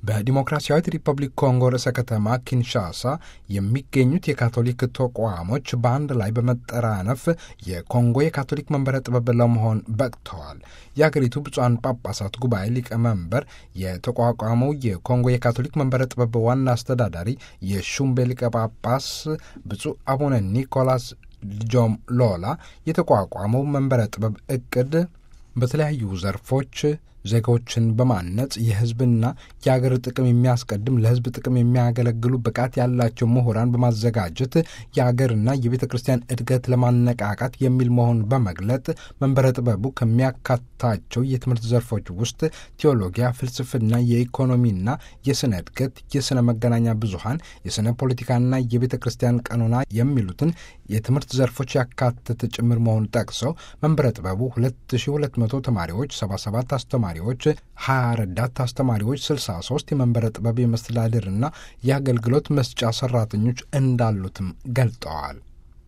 በዲሞክራሲያዊት ሪፐብሊክ ኮንጎ ርዕሰ ከተማ ኪንሻሳ የሚገኙት የካቶሊክ ተቋሞች በአንድ ላይ በመጠራነፍ የኮንጎ የካቶሊክ መንበረ ጥበብ ለመሆን በቅተዋል። የአገሪቱ ብፁዓን ጳጳሳት ጉባኤ ሊቀመንበር የተቋቋመው የኮንጎ የካቶሊክ መንበረ ጥበብ ዋና አስተዳዳሪ የሹምቤ ሊቀ ጳጳስ ብፁዕ አቡነ ኒኮላስ ጆም ሎላ የተቋቋመው መንበረ ጥበብ እቅድ በተለያዩ ዘርፎች ዜጎችን በማነጽ የሕዝብና የአገር ጥቅም የሚያስቀድም ለሕዝብ ጥቅም የሚያገለግሉ ብቃት ያላቸው ምሁራን በማዘጋጀት የአገርና የቤተ ክርስቲያን እድገት ለማነቃቃት የሚል መሆኑን በመግለጥ መንበረ ጥበቡ ከሚያካታቸው የትምህርት ዘርፎች ውስጥ ቴዎሎጊያ፣ ፍልስፍና፣ የኢኮኖሚና የስነ እድገት፣ የስነ መገናኛ ብዙሃን፣ የስነ ፖለቲካና የቤተ ክርስቲያን ቀኖና የሚሉትን የትምህርት ዘርፎች ያካተተ ጭምር መሆኑን ጠቅሰው መንበረ ጥበቡ 2200 ተማሪዎች፣ 77 አስተማሪዎች ተማሪዎች 20 ረዳት አስተማሪዎች፣ 63 የመንበረ ጥበብ የመስተዳድርና የአገልግሎት መስጫ ሰራተኞች እንዳሉትም ገልጠዋል።